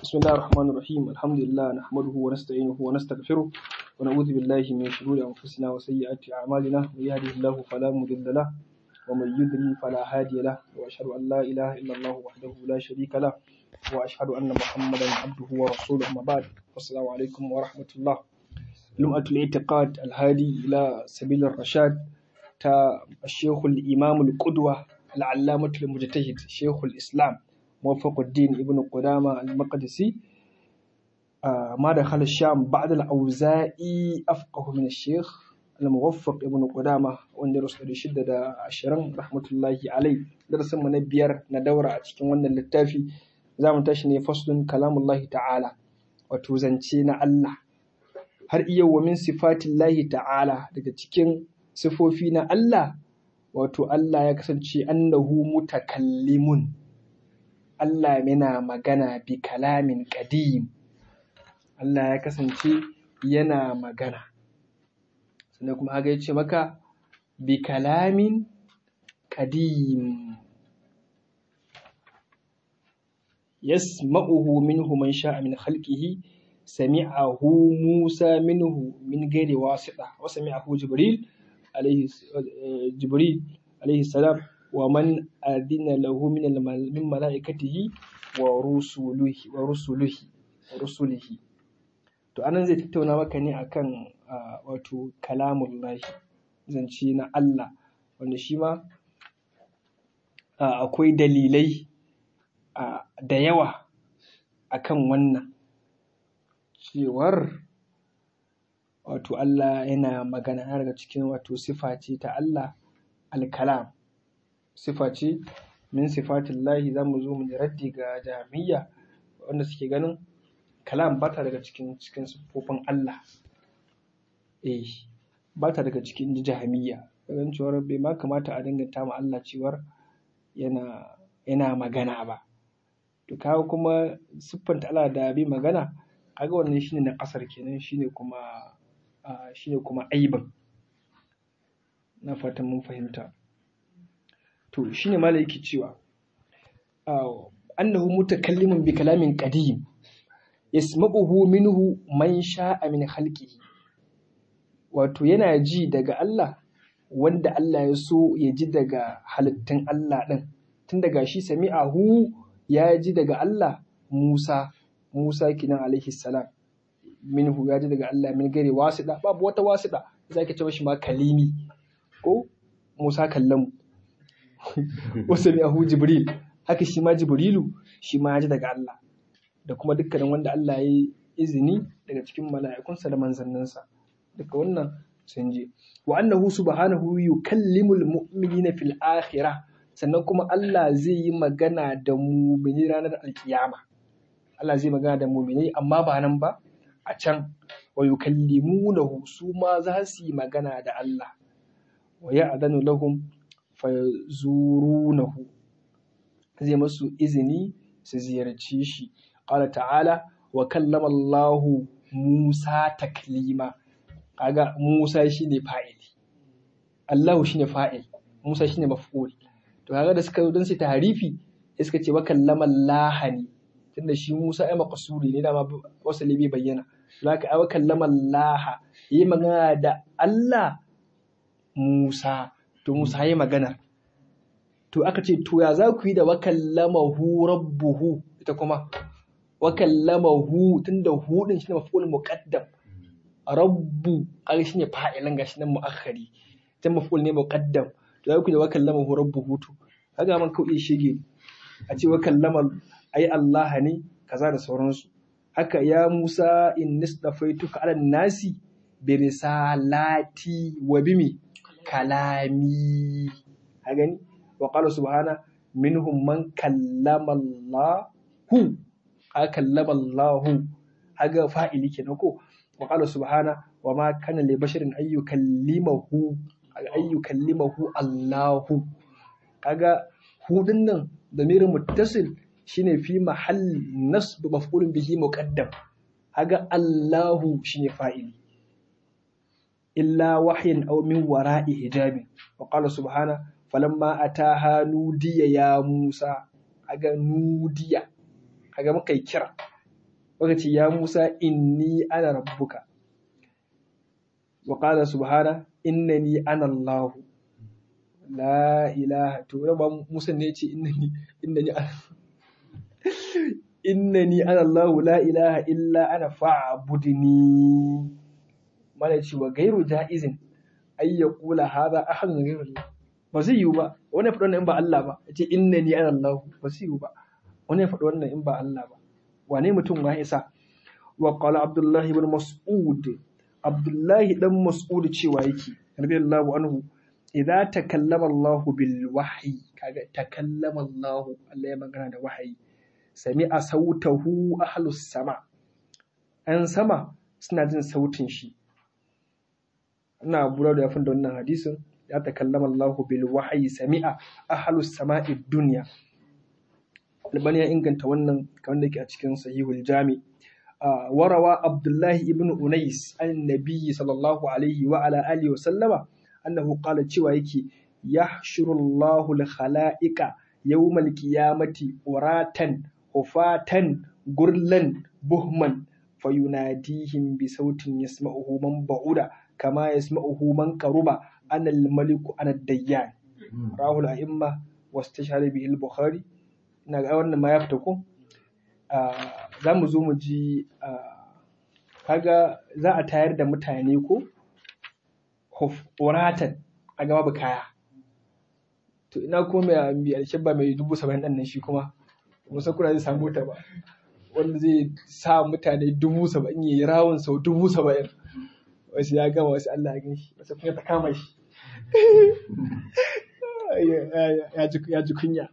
بسم الله الرحمن الرحيم الحمد لله نحمده ونستعينه ونستغفره ونعوذ بالله من شرور أنفسنا وسيئات أعمالنا من يهده الله فلا مضل له ومن يضلل فلا هادي له وأشهد أن لا إله إلا الله وحده لا شريك له وأشهد أن محمدا عبده ورسوله أما بعد والسلام عليكم ورحمة الله لمعة الاعتقاد الهادي إلى سبيل الرشاد تا الشيخ الإمام القدوة العلامة المجتهد شيخ الإسلام موفق الدين ابن قدامة المقدسي آه ما دخل الشام بعد الأوزائي أفقه من الشيخ الموفق ابن قدامة wanda ya rasu da shidda da ashirin rahmatullahi alai darasin mu na biyar na daura a cikin wannan littafi za mu tashi ne faslun kalamullahi ta'ala wato zance na Allah har iya wa min sifatillahi ta'ala daga cikin sifofi na Allah wato Allah ya kasance annahu mutakallimun Allah yana magana bi kalamin qadim Allah ya kasance yana magana sannan kuma haka yace maka bi kalamin qadim yasma'uhu minhu man sha'a min khalqihi sami'ahu Musa minhu min ghairi wasita wa sami'ahu Jibril alayhi Jibril alayhi salam wa man adina lahu min min malaikatihi wa rusulihi wa rusulihi wa rusulihi to anan zai tattauna maka ne akan wato kalamullahi zance na Allah wanda shi ma akwai dalilai da yawa akan wannan cewar wato Allah yana magana daga cikin wato sifa ce ta Allah al-kalam sifa ce min sifatillahi za mu zo mu raddi ga jami'a wanda suke ganin kalam ba ta daga cikin cikin siffofin Allah eh ba ta daga cikin jahamiya ganin cewar bai ma kamata a danganta ma Allah cewar yana yana magana ba to kawo kuma siffanta Allah da bi magana kaga wannan shine na kasar kenan shine kuma shine kuma aibin na fatan mun fahimta to shine malai yake cewa annahu mutakallimun bi kalamin qadim yasma'uhu minhu man sha'a min khalqihi wato yana ji daga Allah wanda Allah ya so ya ji daga halittun Allah din tun daga shi sami'ahu ya ji daga Allah Musa Musa kinan alaihi salam minhu ya ji daga Allah min gare wasiɗa babu wata wasiɗa za ka ce mashi ma kalimi ko Musa kallamu wasu ahu Jibril haka shi ma Jibrilu shi ma ya ji daga Allah da kuma dukkanin wanda Allah ya yi izini daga cikin mala'ikunsa da manzanninsa duka wannan sun je wa annahu subhanahu yukallimul mu'minina fil akhirah sannan kuma Allah zai yi magana da mu'mini ranar alkiyama Allah zai magana da mu'minai amma ba nan ba a can wa yukallimunahu su ma za su yi magana da Allah wa ya'danu lahum fayazurunahu zai masu izini su ziyarci shi qala ta'ala wa kallama Allah Musa taklima kaga Musa shine fa'ili Allah shine fa'il Musa shine maf'ul to kaga da suka zo don su tahrifi sai suka ce wa kallama Allah ne tunda shi Musa ai maqsuri ne dama wasali bai bayyana zaka ai wa kallama Allah yi magana da Allah Musa to Musa yi magana to aka ce to ya za ku yi da wakallamahu rabbuhu ita kuma wakallamahu tunda hu din shine maf'ul muqaddam rabbu kaga shine fa'ilan gashi nan muakhari ta maf'ul ne muqaddam to za ku yi da wakallamahu rabbuhu to kaga man kauye shige a ce wakallama ai Allah ne kaza da sauransu haka ya Musa in nisdafaituka ala nasi bi risalati wa bimi kalami a gani wa qala subhana minhum man kallama Allahu a kallama Allahu haga fa'ili kenan ko wa qala subhana wa ma kana li basharin ay yukallimahu ay yukallimahu Allahu kaga hudun nan damirin muttasil shine fi mahall nasb maf'ulun bihi muqaddam haga Allahu shine fa'ili illa wahyin aw min wara'i hijabin wa qala subhana falamma ataha nudiya ya Musa aga nudiya kaga muka yi kira waka ce ya Musa inni ana rabbuka wa qala subhana innani ana Allah la ilaha to ba Musa ne ce innani innani ana innani ana Allah la ilaha illa ana fa'budni mala ce wa gairu jaizin ay yaqula hadha ahadun ghayru Allah ba zai yiwu ba wani ya faɗi wannan in ba Allah ba ya ce innani ana Allah ba zai yiwu ba wani ya faɗi wannan in ba Allah ba wane mutum ya isa wa qala Abdullah ibn Mas'ud Abdullah dan Mas'ud cewa yake radiyallahu anhu idza takallama Allah bil wahyi kaga takallama Allah Allah ya magana da wahayi sami'a sautahu ahlus sama an sama suna jin sautin shi ina bura da yafin da wannan hadisin ya takallama Allah bil wahyi sami'a ahlus sama'i dunya albani ya inganta wannan kamar da ke a cikin sahihul jami warawa abdullahi ibn unais an nabiyyi sallallahu alaihi wa ala alihi wa sallama annahu qala cewa yake yahshuru Allahu al khalaiqa yawmal qiyamati uratan hufatan gurlan buhman fayunadihim bi sautin yasma'uhu man ba'uda kama yasma'uhu man qaruba ana al maliku ana dayyan rahul a'imma wastashhara bihi al bukhari na ga wannan ma ya fita ko za mu zo mu ji kaga za a tayar da mutane ko horatan a gaba ba kaya to ina ko mai mai alshabba mai dubu saba'in ɗan nan shi kuma musa kuna zai samu ta ba wanda zai sa mutane dubu saba'in ya yi rawun sau dubu saba'in wasu ya gama wasu Allah ya gan shi wasu kuma ta kama shi ya ji kunya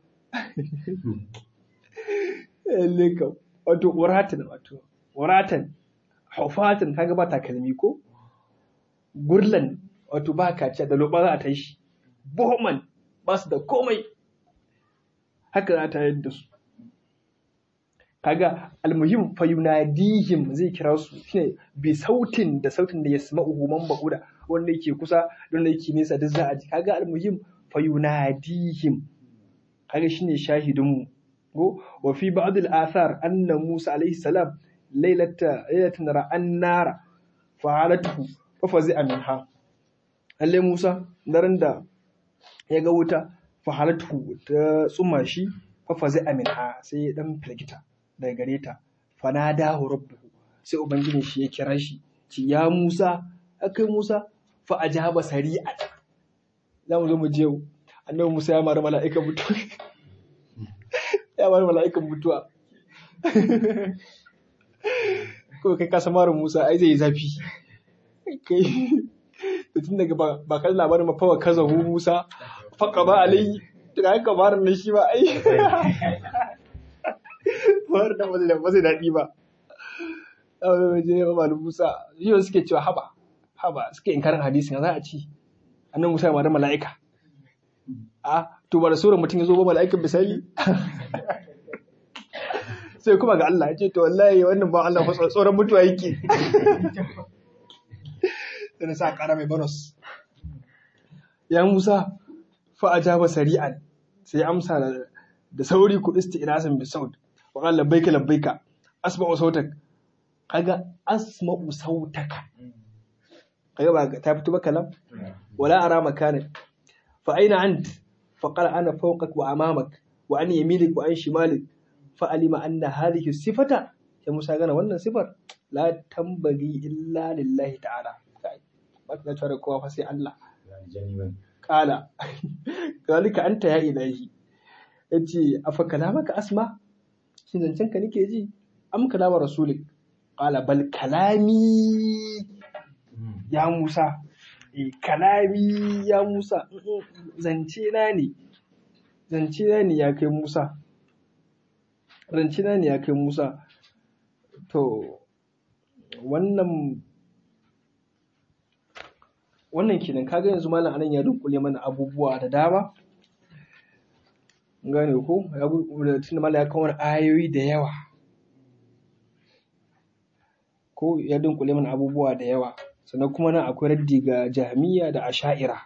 leka wato waratan wato waratan haufatan kaga ba takalmi ko gurlan wato ba kaciya da loba za a ta shi bohman ba su da komai haka za ta yadda su kaga almuhim fa yunadihim zai kira su shine bi sautin da sautin da yasma'uhu man ba'uda wanda yake kusa wanda yake nesa duk za a ji kaga almuhim fa yunadihim kaga shine shahidin mu ko wa fi ba'd al-athar anna Musa alayhi salam laylata laylatan ra'an nara fa'alatuhu fa fazi'a minha lalle Musa daren da ya ga wuta fa'alatuhu ta tsuma shi fa fazi'a minha sai ya dan firgita daga gare ta fanadahu rabbuhu sai ubangijin shi ya kira shi ci ya Musa akai Musa fa ajaba sari'a za mu zo mu je annabi Musa ya mara mala'ikan mutuwa ya mara mala'ikan mutuwa ko kai ka mara Musa ai zai yi zafi kai to tun daga ba kan labarin ma fawa kaza hu Musa faka ba alai to ga haka marin nan shi ba ai war da ba zai daɗi ba ɗaure mai je ba malu Musa shi suke cewa haba haba suke inkarin hadisi za a ci annan Musa ma da mala'ika a to ba da suran mutum ya zo ba mala'ikan misali sai kuma ga Allah ya ce to wallahi wannan ba Allah tsoron mutuwa yake sai sa ƙara mai bonus ya Musa fa ajaba sari'an sai amsa da sauri ku isti'nasan bi saut wa qala labbaika labbaika asma'u sautak kaga asma'u sautaka kaga ba ta fito ba kalam wala ara makanak fa aina ant fa qala ana fawqak wa amamak wa an yaminik wa an shimalik fa alima anna hadhihi sifata ya musa gana wannan sifar la tambagi illa lillahi ta'ala ba ta tare kowa fa sai Allah kala zalika anta ya ilahi yace afa kalamaka asma shin zancen ka nake ji am kalama rasulik qala bal kalami ya Musa e kalami ya Musa zance na ne zance na ne ya kai Musa zance na ne ya kai Musa to wannan wannan kenan kaga yanzu malam anan ya dunkule mana abubuwa da dama gane ko ya tunda malam ya kawo ayoyi da yawa ko ya dunkule mana abubuwa da yawa sannan kuma nan akwai raddi ga jami'a da asha'ira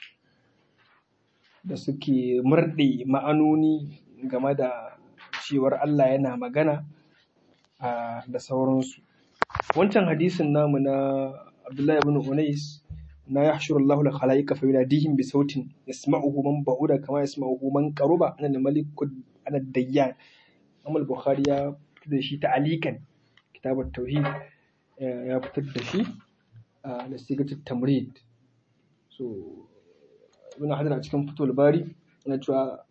da suke murɗe ma'anoni game da cewar Allah yana magana da sauransu wancan hadisin namu na Abdullahi ibn Unais na yahshuru Allahu al-khalaiqa fa yunadihim bi sautin yasma'uhu man ba'uda kama yasma'uhu man qaruba ana malikud ana dayyan Imam Bukhari ya fitar da shi ta'alikan kitabut tauhid ya fitar da shi da sigatut tamrid so ibn Hajar a cikin fitul bari na cewa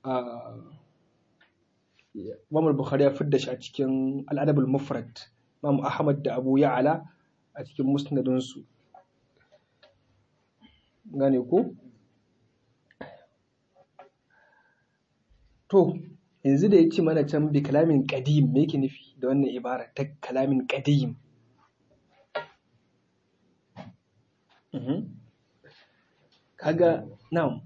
Imam Bukhari ya fitar da shi a cikin al-adab al-mufrad Imam Ahmad da Abu Ya'la a cikin musnadinsu gane ko to yanzu da ya ce mana can bi kalamin qadim me yake nufi da wannan ibara ta kalamin qadim kaga na'am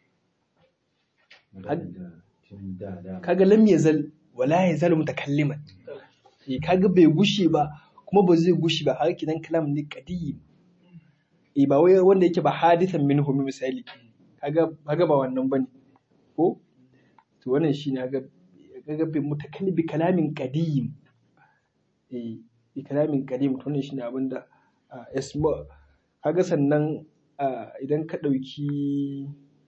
kaga lam yazal wala yazal mutakalliman kaga bai gushe ba kuma ba zai gushi ba har kidan kalam ne qadim eh ba wai wanda yake ba hadithan minhu misali kaga kaga ba wannan bane ko to wannan shine kaga kaga bai mutakallim bi kalamin qadim eh bi kalamin qadim to wannan shine abinda isma kaga sannan idan ka dauki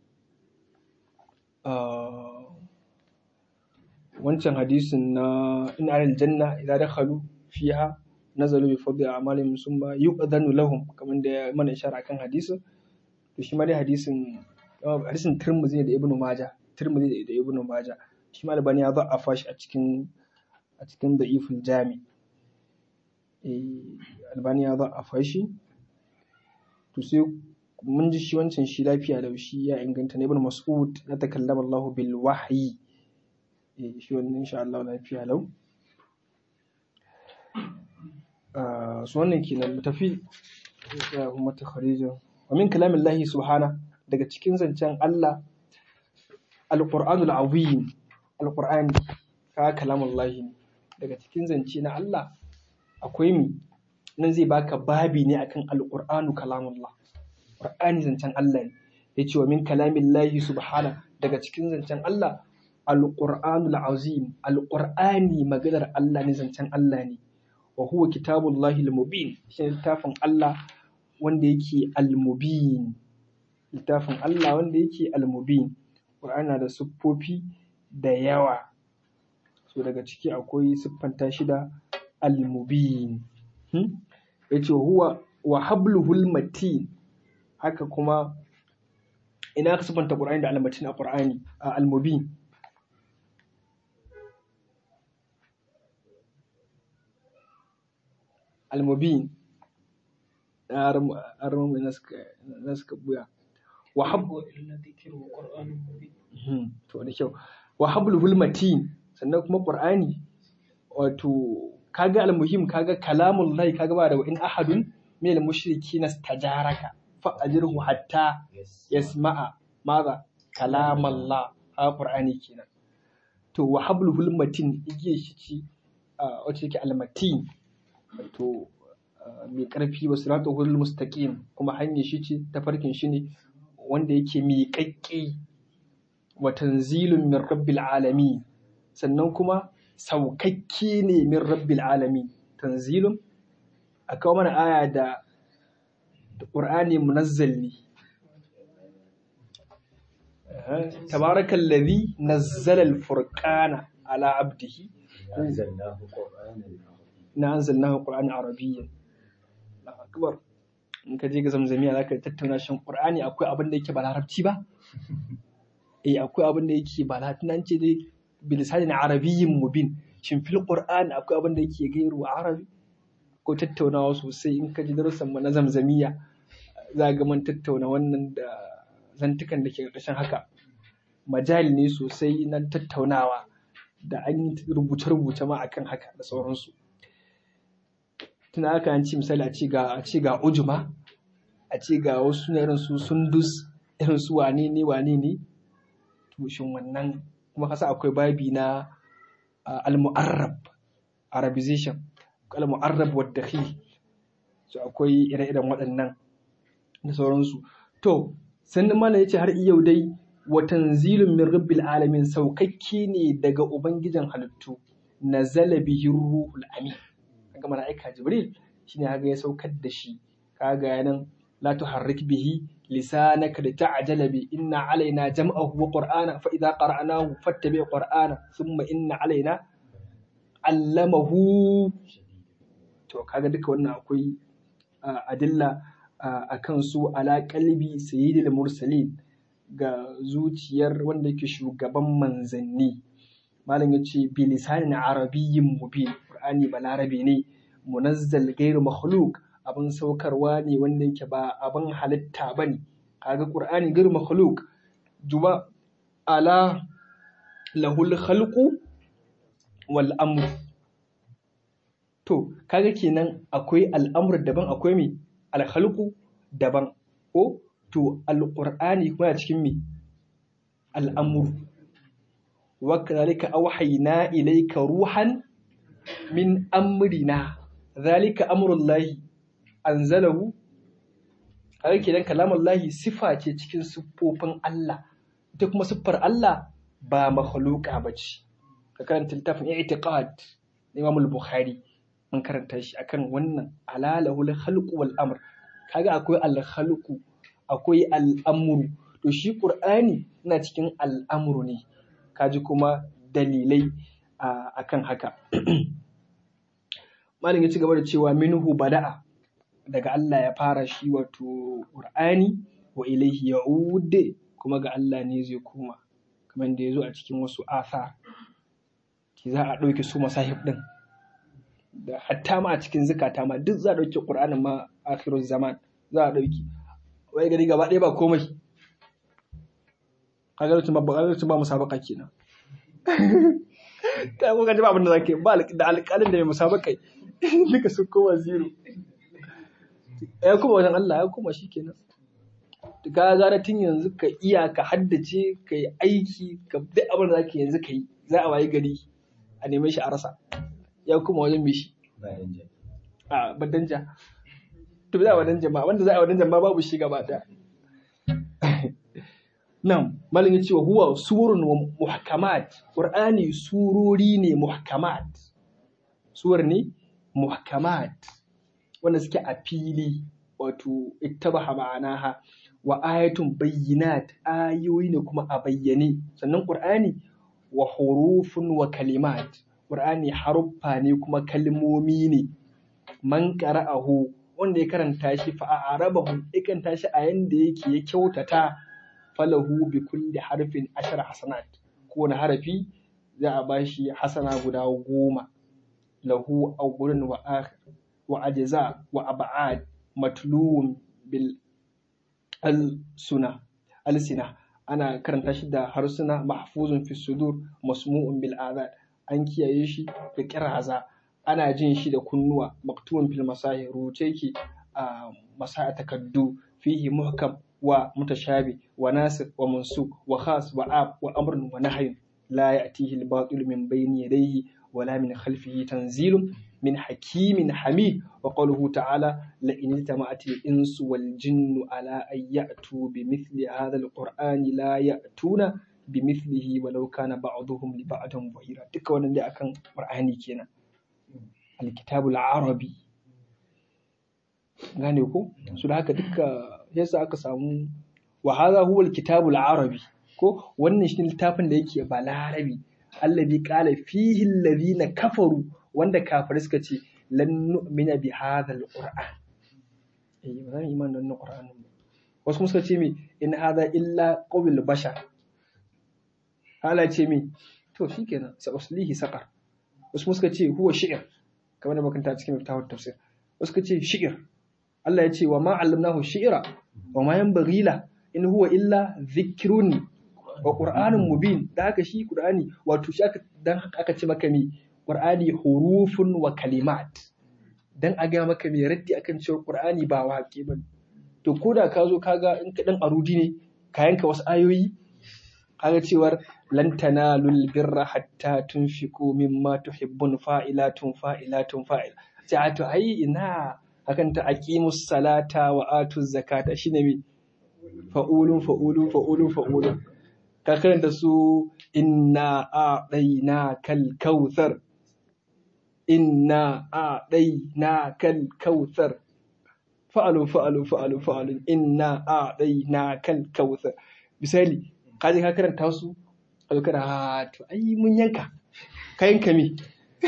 wancan hadisin na in aljanna idan dakhalu fiha nazalu bi fadli a'malihim summa yu'dhanu lahum kamar da mana ishara kan hadisin to shi ma dai hadisin hadisin Tirmidhi da Ibn Majah Tirmidhi da Ibn Majah shi ma Albani ya za'afa shi a cikin a cikin da'iful jami eh Albani ya za'afa shi to sai mun ji shi wancan shi lafiya da shi ya inganta ne Ibn Mas'ud na takallama Allah bil wahyi eh shi wannan insha Allah lafiya lau su wannan kenan mu tafi ya kuma ta kharijin wa min kalamin lahi subhana daga cikin zancen Allah alqur'anul azim alqur'ani ka kalamun lahi daga cikin zance na Allah akwai mi nan zai baka babi ne akan alqur'anu kalamullah qur'ani zancen Allah ne yace wa min kalamin lahi subhana daga cikin zancen Allah alqur'anul azim alqur'ani maganar Allah ne zancen Allah ne wa huwa kitabullahi al-mubin shi littafin Allah wanda yake al-mubin littafin Allah wanda yake al-mubin Qur'ani da siffofi da yawa so daga ciki akwai siffanta shi da al-mubin hmm? yace huwa wa habluhul matin haka kuma ina ka siffanta Qur'ani da al-matin a Qur'ani al-mubin almubin arma mai naska buya wa habbu to da kyau wa hablul matin sannan kuma qur'ani wato kaga almuhim kaga kalamul lahi kaga ba da in ahadun min al-mushrikin istajaraka fa ajirhu hatta yasma'a maza kalamallah ha qur'ani kenan to wa hablul matin igiye shi ci wacce yake al-matin to mai ƙarfi wa siratu hulul mustaqim kuma hanyar shi ce tafarkin shi ne wanda yake miƙaƙƙe wa tanzilun min rabbil alamin sannan kuma saukakke ne min rabbil alamin tanzilun a kawo mana aya da ƙur'ani munazzal ne tabarakal ladhi nazzala al-furqana ala abdihi na anzalnahu qur'anan arabiyyan Allahu akbar in ka je ga zamzamiya zaka tattauna shan qur'ani akwai abin da yake ba larabci ba eh akwai abin da yake ba latinan ce dai bilisanin arabiyyin mubin shin fil qur'ani akwai abin da yake gairu arabi ko tattaunawa sosai in ka ji darussan mu na zamzamiya za ga man tattauna wannan da zantukan da ke ƙarƙashin haka majali ne sosai na tattaunawa da an yi rubuce-rubuce ma akan haka da sauransu tuna aka an ci misali a ce ga a ce ga ujuma a ce ga wasu na irin su sundus irin su wane ne wane ne to shin wannan kuma kasa akwai babi na al-mu'arrab arabization al-mu'arrab wa dakhil so akwai ire-iren waɗannan da sauransu to sannan malam yace har yau dai wa tanzilun min rabbil alamin saukakke ne daga ubangijin halittu nazala bihi ruhul amin kaga malaika jibril shine haga ya saukar da shi kaga nan la tuharrik bihi lisanaka lita'jala bi inna alaina jam'ahu wa qur'ana fa idza qara'nahu fattabi qur'ana thumma inna alaina allamahu to kaga duka wannan akwai adilla akan su ala qalbi sayyidil mursalin ga zuciyar wanda yake shugaban manzanni malam ya ce bilisanin arabiyyin mubin qur'ani balarabe ne munazzal gairu makhluq abin saukarwa ne wanda yake ba abin halitta bane kaga qur'ani gairu makhluq juba ala lahul khalqu wal amr to kaga kenan akwai al'amur daban akwai me al khalqu daban ko to alqur'ani kuma cikin me al'amur وكذلك أوحينا إليك روحا من أمرنا ذلك أمر الله أنزله haka kenan kalamun lahi sifa ce cikin siffofin Allah ita kuma siffar Allah ba makhluqa ba ce ka karanta littafin i'tiqad na Imam al-Bukhari mun karanta shi akan wannan alalahul khalqu wal amr kaga akwai al khalqu akwai al amru to shi Qur'ani yana cikin al amru ne kaji kuma dalilai a kan haka. Malin ya ci gaba da cewa minhu bada'a daga Allah ya fara shi wato Qur'ani wa ilaihi ya'ud kuma ga Allah ne zai koma kamar da ya zo a cikin wasu asa ki za a ɗauke su masahib ɗin da hatta ma a cikin zukata ma duk za a ɗauke Qur'anin ma akhirul zaman za a ɗauki wai gari gaba ɗaya ba komai kaga lokacin ba lokacin ba musabaka kenan ta kuka ji ba abin da zaka ba da alƙalin da mai musabaka duka sun koma zero ya kuma wajen Allah ya kuma shikenan ka gara tun yanzu ka iya ka haddace ka yi aiki ka duk abin da zaka yanzu ka yi za a wayi gari a neme shi a rasa ya kuma wajen mai shi a badanja to za a wadan jama'a wanda za a wadan jama'a babu shi gaba daya Nan, malin ya ce wa huwa surun wa muhkamat, ƙur'ani surori ne muhkamat, suwar ne muhkamat, wanda suke a fili, wato ittabaha ma'anaha wa ayatun bayyinat ayoyi ne kuma a bayyane, sannan ƙur'ani wa hurufun wa kalimat, ƙur'ani haruffa ne kuma kalmomi ne, man qara'ahu wanda ya karanta shi fa a arabahu ya karanta shi a yanda yake ya kyautata falahu bi kulli harfin ashar hasanat kowane harafi za a bashi hasana guda goma lahu awwalun wa akhir wa ajza wa ab'ad matluun bil al-suna al-sina ana karanta shi da harsuna mahfuzun fi sudur masmu'un bil adad an kiyaye shi da kiraza ana jin shi da kunnuwa maktubun fil masahi rubuce ki a masa takaddu fihi muhkam wa mutashabi wa nasir wa mansuk wa khas wa ab wa amrun wa nahyun la ya'tihi al-batil min bayni yadayhi wala min khalfihi tanzilun min hakimin hamid wa qawluhu ta'ala la in itama'at al-insu wal jinnu ala an ya'tu bi mithli hadha al-qur'ani la ya'tuna bi mithlihi walau kana ba'duhum li ba'din dhahira duka wannan dai akan qur'ani kenan al-kitabul arabi gane ko su da haka duka yasa aka samu wa hadha huwa al-kitabul arabi ko wannan shi littafin da yake ba larabi alladhi qala fihi alladhina kafaru wanda kafirai suka ce lan nu'mina bi hadha al-qur'an eh ba zan iman da wannan qur'anin ba wasu kuma suka ce mi in hadha illa qawl bashar hala ce mi to shikenan sa uslihi saqar wasu kuma suka ce huwa shi'r kamar da makanta cikin tafsir tafsir wasu suka ce shi'r Allah ya ce wa ma allamnahu shi'ra wa ma yanbaghi la in huwa illa dhikrun wa qur'anun mubin da haka shi qur'ani wato shi aka dan haka aka ce maka mi qur'ani hurufun wa kalimat dan a ga maka mi raddi akan cewa qur'ani ba waƙe ba to ko da ka zo kaga in ka dan arudi ne ka yanka wasu ayoyi kaga cewar lan tanalul birra hatta tunfiqu mimma tuhibbun fa'ilatun fa'ilatun fa'il sai to ai ina hakan ta aqimus salata wa atuz zakata shine mi fa'ulun fa'ulun fa'ulun fa'ulun ka karanta su inna a'daina kal kautsar inna a'dayna kal kautsar fa'alu fa'alu fa'alu fa'alu inna a'dayna kal kautsar misali ka je ka karanta su a zo kana "Ah, to ai mun yanka ka yanka me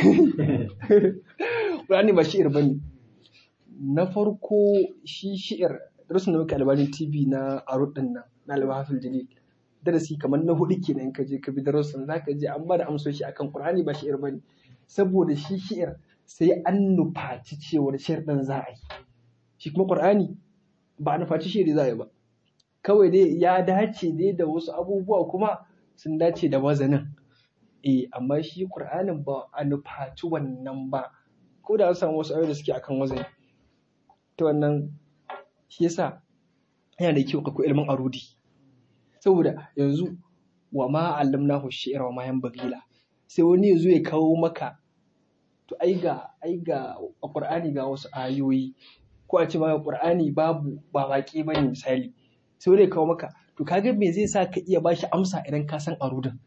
Qur'ani ba shi'ir bane na farko shi shi'ir darasin da muke albanin TV na Arut din nan na Al-Bahafil Jalil darasi kamar na hudu kenan ka je ka bi darasin zaka je an ba da amsoshi akan Qur'ani ba shi'ir bane saboda shi shi'ir sai an nufaci cewar shi'ir din za a yi shi kuma Qur'ani ba a nufaci shi'ir za a yi ba kawai dai ya dace dai da wasu abubuwa kuma sun dace da wazanin eh amma shi Qur'anin ba a nufaci wannan ba ko da an samu wasu ayoyi da suke akan wazani ta wannan shi yasa yana da kyau ka koyi ilimin arudi saboda yanzu wa ma allamnahu shi'ra wa ma yanbaghi sai wani yazo ya kawo maka to ai ga ai ga a Qur'ani ga wasu ayoyi ko a ce maka Qur'ani babu ba waƙe bane misali sai wani ya kawo maka to kaga me zai sa ka iya bashi amsa idan ka san arudin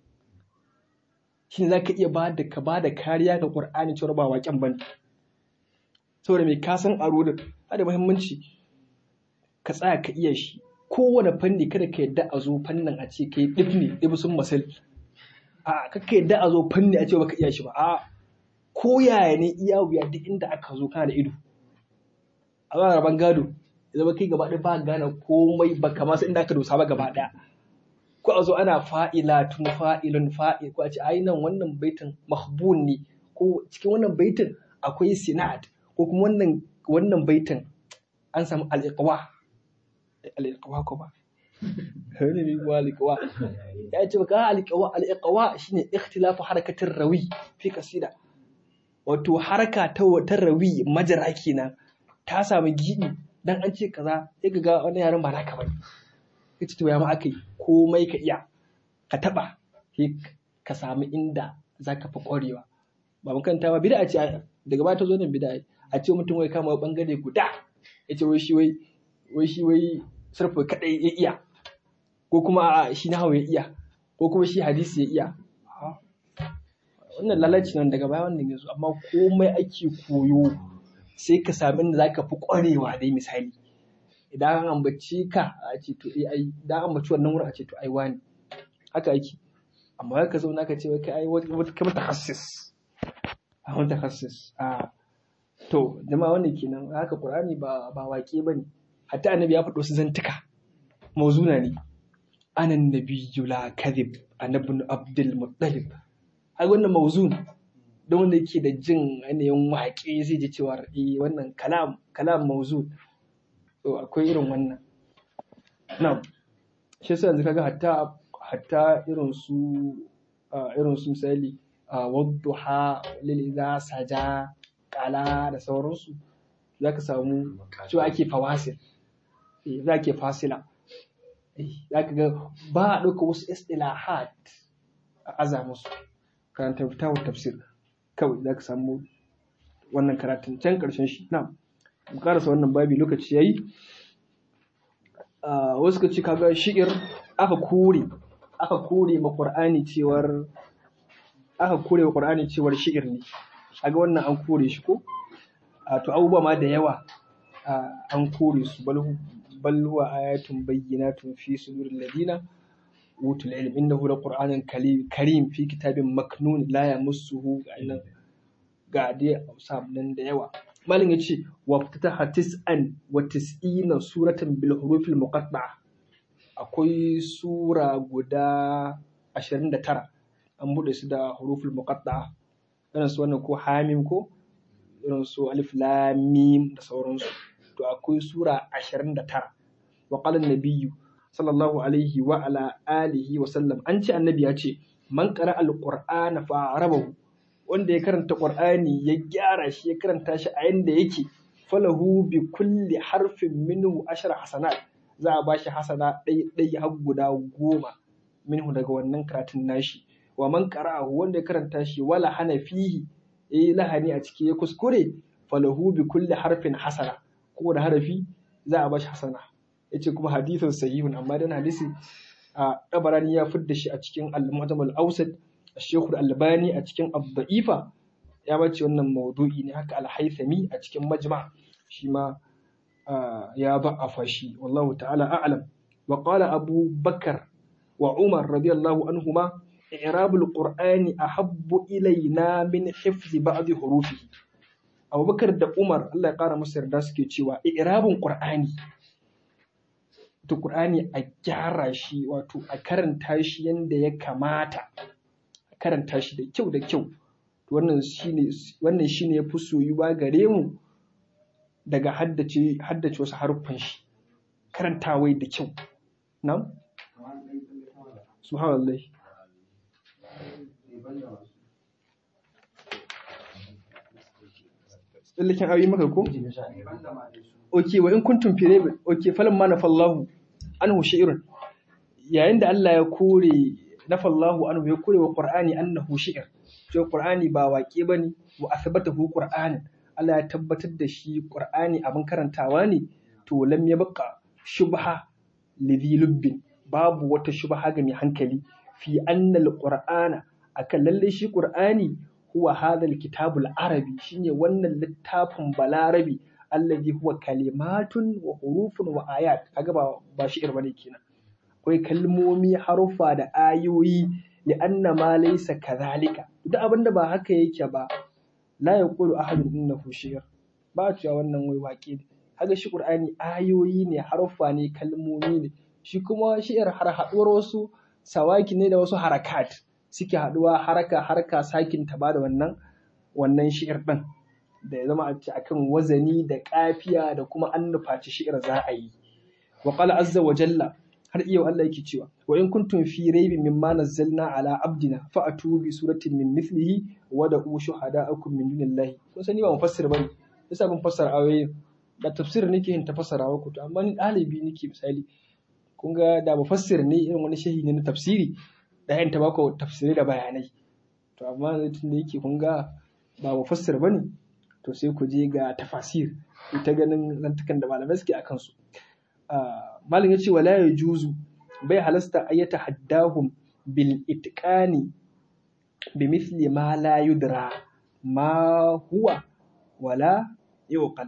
shine zaka iya ba da ka ba da kariya ga Qur'ani cewa ba waƙen bane saboda mai ka san arudin da muhimmanci ka tsaya ka iya shi kowane fanni kada ka yadda a zo fannin a ce kai ɗif ne ɗif sun masal a kaka yadda a zo fanni a ce baka iya shi ba a ko yaya ne iya wuya duk inda aka zo kana da ido a ba raban gado ya zama kai gaba ɗaya ba gane komai ba kama sai inda aka dosa ba gaba ɗaya ko a zo ana fa'ila tun fa'ilun fa'il ko a ce ai nan wannan baitin mahbun ne ko cikin wannan baitin akwai sinad ko kuma wannan wannan baitin an samu al'iqwa al'iqwa ko ba ne bi wa al'iqwa ya ce baka al'iqwa al'iqwa shine ikhtilafu harakatir rawi fi kasida wato haraka ta ta rawi majara kenan ta samu gidi dan an ce kaza sai ka ga wani yaran ba naka bane kace to ya ma akai komai ka iya ka taba sai ka samu inda zaka fi ƙwarewa ba mun kanta ba bid'a ce daga baya ta zo nan bid'a a ce mutum wai kama bangare guda ya ce wai shi wai wai shi wai sarfa kadai ya iya ko kuma a shi na hawa ya iya ko kuma shi hadisi ya iya wannan lalaci nan daga baya wannan yanzu amma komai ake koyo sai ka sami inda zaka fi kwarewa dai misali idan an ambaci ka a ce to eh ai idan an ambaci wannan wurin a ce to ai wani haka ake amma ka zauna ka ce wai kai ai wata kamar tahassis a wani tahassis a To, jama'a wannan kenan haka Qur'ani ba ba waƙe bane. Hatta annabi ya faɗo su zantuka. Mauzuna ne. Anan nabiyyu la kadhib annabi Abdul Muttalib. Ai wannan mauzun don wanda yake da jin ainihin waƙe zai ji cewa eh wannan kalam kalam mauzun. To akwai irin wannan. Na'am. Shi yasa yanzu kaga hatta hatta irin su irin su misali wadduha lil idza saja kala da sauransu za ka samu cewa ake fawasil za ke fasila za ka ga ba a ɗauka wasu istilahat a aza musu karanta fitawar tafsir kawai za ka samu wannan karatun can ƙarshen shi na mu karasa wannan babi lokaci yayi wasu ka ce kaga shi'ir aka kore aka kore ma qur'ani cewar aka kore wa qur'ani cewar shi'ir ne kaga wannan an kore shi ko a to abubuwa ma da yawa an kore su bal huwa ayatun bayyinatun fi suduril ladina utul ilm innahu laqur'anun karim fi kitabin maknun la yamassuhu ga ga dai nan da yawa malin yace wa fataha tis'an wa tis'ina suratan bil hurufil muqatta'a akwai sura guda 29 an bude su da huruful muqatta'a irin su wannan ko hamim ko irin su alif lam mim da sauransu to akwai sura 29 wa qala nabiyyu sallallahu alaihi wa ala alihi wa sallam an ce annabi ya ce man qara alqur'ana fa arabahu wanda ya karanta qur'ani ya gyara shi ya karanta shi a yanda yake falahu bi kulli harfin minhu ashara hasanat za a bashi hasana ɗai ɗai har guda goma minhu daga wannan karatun nashi wa man qara'ahu wanda ya karanta shi wala hana fihi eh lahani a ciki ya kuskure falahu bi kulli harfin hasana ko da harafi za a bashi hasana yace kuma hadithun sahihun amma dan hadisi a dabarani ya fidda shi a cikin al-mu'tam al-awsat Sheikh Al-Albani a cikin Ad-Da'ifa ya bace wannan maudu'i ne haka al-haythami a cikin majma shi ma ya ba'afa shi wallahu ta'ala a'lam wa qala abu bakar wa umar radiyallahu anhuma i'rabul qur'ani ahabbu ilaina min hifzi ba'd hurufihi abubakar da umar Allah ya kara musu yarda suke cewa i'rabun qur'ani to qur'ani a gyara shi wato a karanta shi yanda ya kamata a karanta shi da kyau da kyau wannan shine wannan shine yafi soyuwa gare mu daga haddace haddace wasu haruffan shi karantawai da kyau na'am subhanallah tsallaken ayoyi maka ko? ok wa in kuntum fi raibin ok falan ma nafallahu anhu shi'run yayin da Allah ya kore nafallahu anhu ya kore wa qur'ani annahu shi'r cewa qur'ani ba waƙe bane wa asbatahu qur'anin Allah ya tabbatar da shi qur'ani abin karantawa ne to lam yabqa shubha lidhi lubbin babu wata shubha ga mai hankali fi annal qur'ana akan lalle shi qur'ani huwa hadha alkitabul arabi shine wannan littafin balarabi allazi huwa kalimatun wa hurufun wa ayat kaga ba ba shi'ir bane kenan akwai kalmomi harufa da ayoyi li anna ma laysa kadhalika duk abinda ba haka yake ba la yaqulu ahadun innahu shi'r ba cewa wannan wai waƙe ne kaga shi qur'ani ayoyi ne harufa ne kalmomi ne shi kuma shi'ir har haɗuwar wasu sawaki ne da wasu harakat suke haɗuwa haraka haraka sakin ta bada wannan wannan shi'ir ɗin da ya zama a ce akan wazani da kafiya da kuma an nufaci shi'ir za a yi wa qala azza wa jalla har iya Allah yake cewa wa in kuntum fi raibin mimma nazzalna ala abdina fa'atu bi suratin min mithlihi wa da'u shuhada'akum min dunillahi kun sani ba mufassir bane yasa ban fassara ayoyin da tafsir nake yin ta fassarawa ku to amma ni ɗalibi nake misali kun ga da mufassir ne irin wani shehi ne na tafsiri da yin tabako tafsirai da bayanai to amma tun da yake kun ga ba mufassir bane to sai ku je ga tafasir ita ganin zantukan da malamai suke akan su malam ya ce wala ya juzu bai halasta ayyata haddahum bil itqani bi mithli ma la yudra ma huwa wala yuqal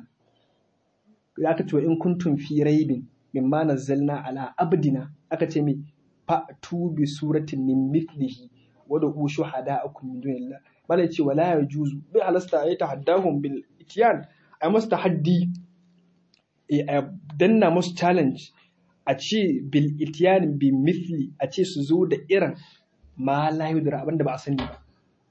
ya ka ce in kuntum fi raibin mimma nazzalna ala abdina aka ce mai fa'tu bi suratin min mithlihi wa da ushu hada'akum min dunillah malai ce wala ya juzu bai halasta ayyata haddahum bil ityan ay masta haddi a danna musu challenge a ce bil itiyan bi mithli a ce su zo da irin ma la yudra abinda ba a sani ba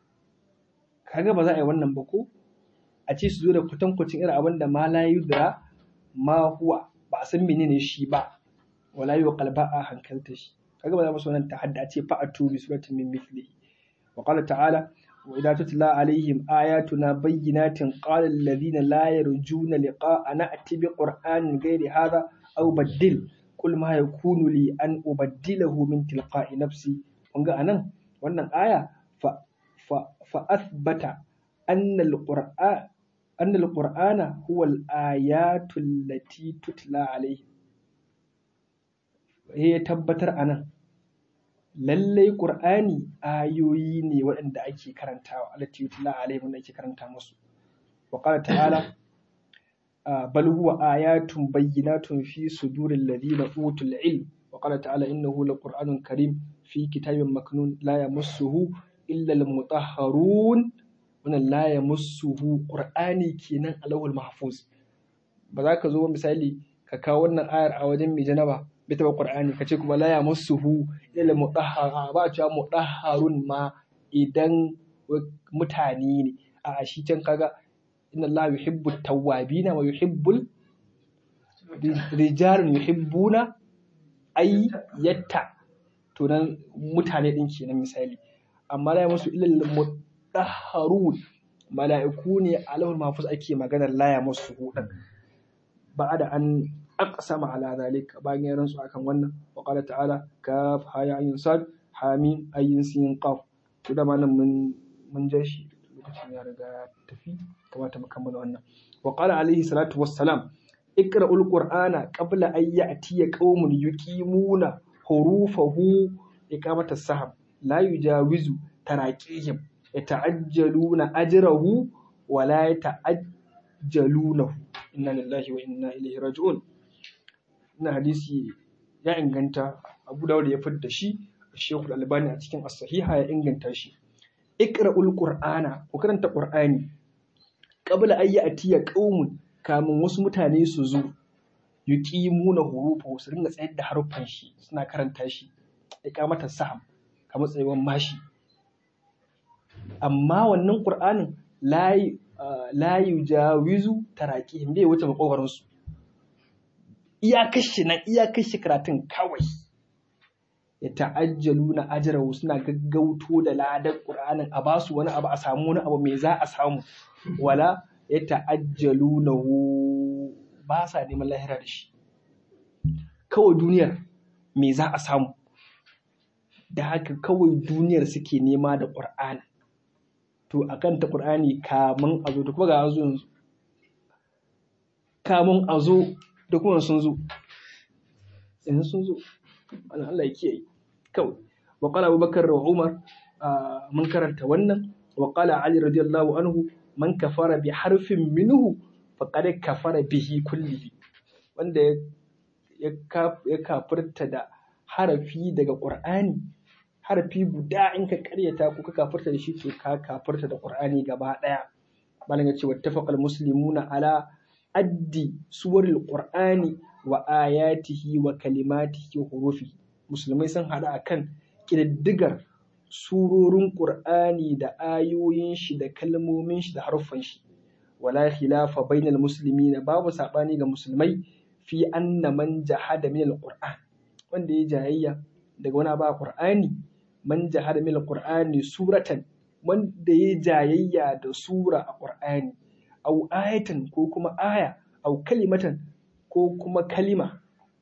kaga ba za a yi wannan ba ko a ce su zo da kwatankwacin irin abinda ma la yudra ma huwa ba a san menene shi ba wala yu qalba a hankalta shi kaga ba za mu so nan tahadda a ce fa atu bi suratin min mithlihi wa qala ta'ala وإذا تتلى عليهم آياتنا بينات قال الذين لا يرجون لقاء نأتي بقرآن غير هذا أو بدل قل ما يكون لي أن أبدله من تلقاء نفسي ونقى أنا وأن آية ف ف فأثبت أن القرآن أن القرآن هو الآيات التي تتلى عليهم هي تبتر أنا lallai ƙur'ani ayoyi ne waɗanda ake karantawa allati yutla alaihim wanda ake karanta musu wa qala ta'ala bal huwa ayatun bayyinatun fi suduril ladina utul ilm wa qala ta'ala innahu laqur'anun karim fi kitabin maknun la yamassuhu illa al-mutahharun wannan la yamassuhu qur'ani kenan alawul mahfuz ba za ka zo misali ka kawo wannan ayar a wajen mai janaba bai taɓa ƙur'ani ka ce kuma la yamassuhu illa mudahhar ba a cewa mudahharun ma idan mutane ne a shi can kaga inna Allah yuhibbu tawwabina wa yuhibbul rijalun yuhibbuna ay yatta to nan mutane din kenan misali amma la yamassu illa mudahharun mala'iku ne alawul mahfuz ake maganar la yamassuhu din ba da an aqsama ala zalika bayan ya rantsu akan wannan wa qala ta'ala kaf ha ya ayin sad hamim ayin sin qaf to da malam mun mun ja shi lokacin ya riga tafi kamata mu kammala wannan wa qala alaihi salatu wassalam iqra'ul qur'ana qabla an ya'tiya qaumun yuqimuna hurufahu iqamata sahab la yujawizu taraqihim yata'ajjaluna ajrahu wa la yata'ajjalunahu inna lillahi wa inna ilaihi raji'un ina hadisi ya inganta Abu Dawud ya fitar da shi Sheikh Al-Albani a cikin As-Sahiha ya inganta shi iqra'ul qur'ana ku karanta qur'ani qabla ayyi atiya qaumun kamun wasu mutane su zo yuqimuna hurufa su ringa tsayar da haruffan shi suna karanta shi iqamata saham kamar tsayuwan mashi amma wannan qur'anin la la yujawizu taraqihim bai wuce makogarin su iya kashi nan iya kashi karatun kawai ya ta'ajjalu na ajrahu suna gaggauto da ladar qur'anin a basu wani abu a samu wani abu me za a samu wala ya ta'ajjalu na ba sa neman lahira da shi kawai duniyar me za a samu da haka kawai duniyar suke nema da qur'ani to akan ta qur'ani kamun a zo da kuma ga zo yanzu kamun a zo da kuma sun zo yanzu sun zo wannan Allah ya kiyaye kawai wa qala Abubakar da Umar mun karanta wannan wa qala Ali radiyallahu anhu man kafara bi harfin minhu faqad kafara bihi kullihi wanda ya ya kafirta da harafi daga Qur'ani harafi guda in ka karyata ko ka kafirta da shi to ka kafirta da Qur'ani gaba daya malam ya ce wattafaqal muslimuna ala addi suwaril qur'ani wa ayatihi wa kalimatihi wa hurufi musulmai sun hada akan kididdigar surorin qur'ani da ayoyin shi da kalmomin shi da haruffan shi wala khilafa bainal muslimina babu sabani ga musulmai fi anna man jahada min alquran wanda ya jayayya daga wani ba qur'ani man jahada min alqur'ani suratan wanda ya jayayya da sura a qur'ani au ayatan ko kuma aya au kalimatan ko kuma kalima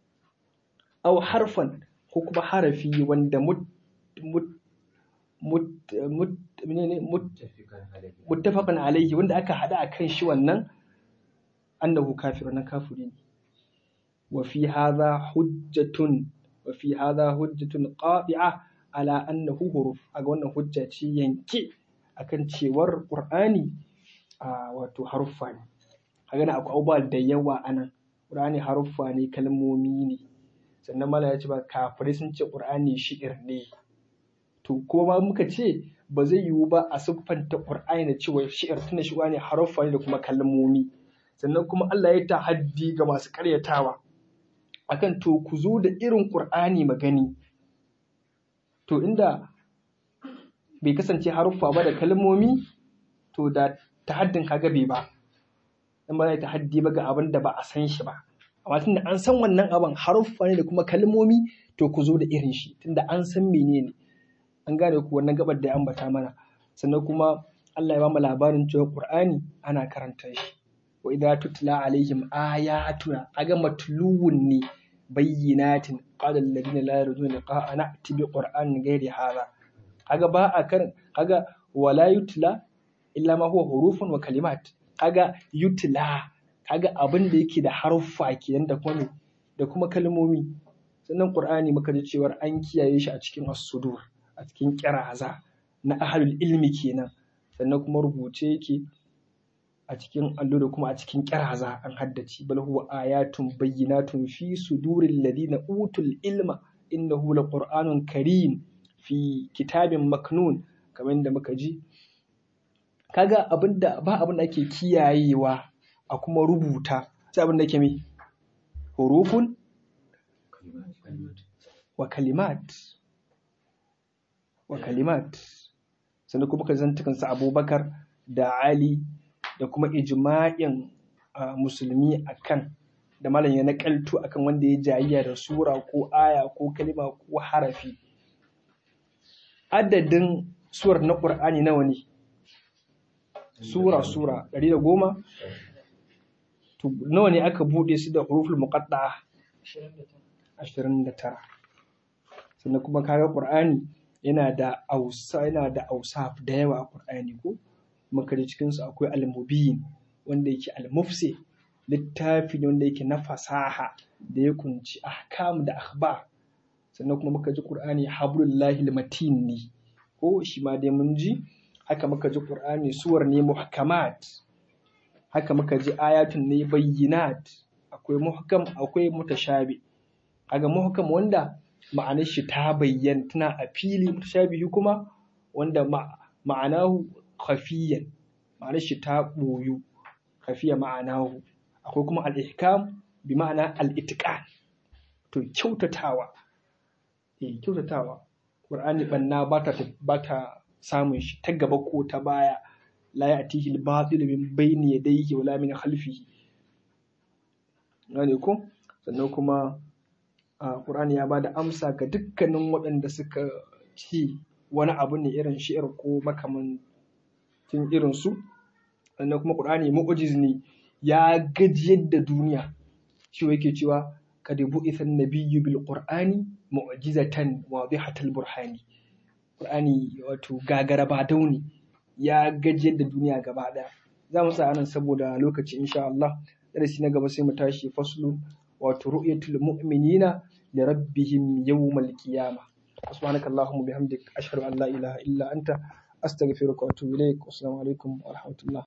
au harfan ko kuma harafi wanda mut mut mut mut menene mut muttafaqan alaihi wanda aka hada akan shi wannan annahu kafir nan kafiri ne wa fi hadha hujjatun wa fi hadha hujjatun qati'a ala annahu huruf aga wannan hujja ce yanke akan cewar qur'ani a wato haruffa ne kaga na akwai abubuwa da yawa anan qur'ani haruffa ne kalmomi ne sannan mala ya ce ba kafirai sun ce qur'ani shi'ir ne to kuma muka ce ba zai yiwu ba a siffanta qur'ani da cewa shi'ir tunda shi ne haruffa ne da kuma kalmomi sannan kuma Allah ya tahaddi ga masu karyatawa akan to ku zo da irin qur'ani magani to inda bai kasance haruffa ba da kalmomi to da tahaddin kaga bai ba in ba zai tahaddi ba ga abin da ba a san shi ba amma tunda an san wannan abin haruffa ne da kuma kalmomi to ku zo da irin shi tunda an san menene an gane ku wannan gabar da ya ambata mana sannan kuma Allah ya ba mu labarin cewa Qur'ani ana karanta shi wa idza tutla alaihim ayatuna aga matluwun ne bayyinatin qala alladhina la yarjuna liqa'a na'ti bi qur'anin ghairi hadha kaga ba a kan kaga wala yutla illa ma huwa hurufun wa kalimat kaga yutla kaga abin da yake da haruffa kenan da kuma da kuma kalmomi sannan qur'ani muka ji cewa an kiyaye shi a cikin as-sudur a cikin kiraza na ahlul ilmi kenan sannan kuma rubuce yake a cikin allo da kuma a cikin kiraza an haddace bal huwa ayatun bayyinatun fi suduril ladina utul ilma innahu laqur'anun karim fi kitabin maknun kamar da muka ji kaga abinda ba abin da ake kiyayewa a kuma rubuta sai abin da ke mai hurufun wa kalimat wa kalimat sannan kuma ka zantukan sa abubakar da ali da kuma ijma'in musulmi akan da malam ya nakaltu akan wanda ya jayayya da sura ko aya ko kalima ko harafi adadin suwar na ƙur'ani nawa ne sura sura ɗari da goma nawa ne aka buɗe su da huruful muqatta'a ashirin da tara sannan kuma kaga ƙur'ani yana da ausa yana da ausaf da yawa a ƙur'ani ko makari cikin su akwai al-mubin wanda yake al-mufsi littafi ne wanda yake na fasaha da ya kunci ahkam da akhbar sannan kuma muka ji Qur'ani hablullahi matin ne ko shi ma dai mun ji haka muka ji qur'ani suwar ne muhkamat haka muka ji ayatun ne bayyinat akwai muhkam akwai mutashabi kaga muhkam wanda ma'anar shi ta bayyana tana a fili mutashabihi kuma wanda ma'anahu khafiyan ma'anar shi ta boyu khafiya ma'anahu akwai kuma al-ihkam bi ma'ana al-itqan to kyautatawa eh kyautatawa qur'ani banna ba ta ba ta samun shi ta gaba ko ta baya la ya'tihi al-batil min bayni yadayhi wala min khalfihi gane ko sannan kuma Qur'ani ya bada amsa ga dukkanin waɗanda suka ci wani abu ne irin shi'ar ko makamancin irin su sannan kuma Qur'ani mu'jiz ne ya gajiyar da duniya shi yake cewa kad bu'itha an-nabiyyu bil qur'ani mu'jizatan wadihatal burhani Qur'ani wato gagara ba dauni ya gajiyar da duniya gaba ɗaya za mu sa anan saboda lokaci insha Allah darasi na gaba sai mu tashi faslu wato ru'yatul mu'minina li rabbihim yawmal qiyamah subhanaka allahumma bihamdik ashhadu an la ilaha illa anta astaghfiruka wa atubu ilaik assalamu alaikum wa rahmatullah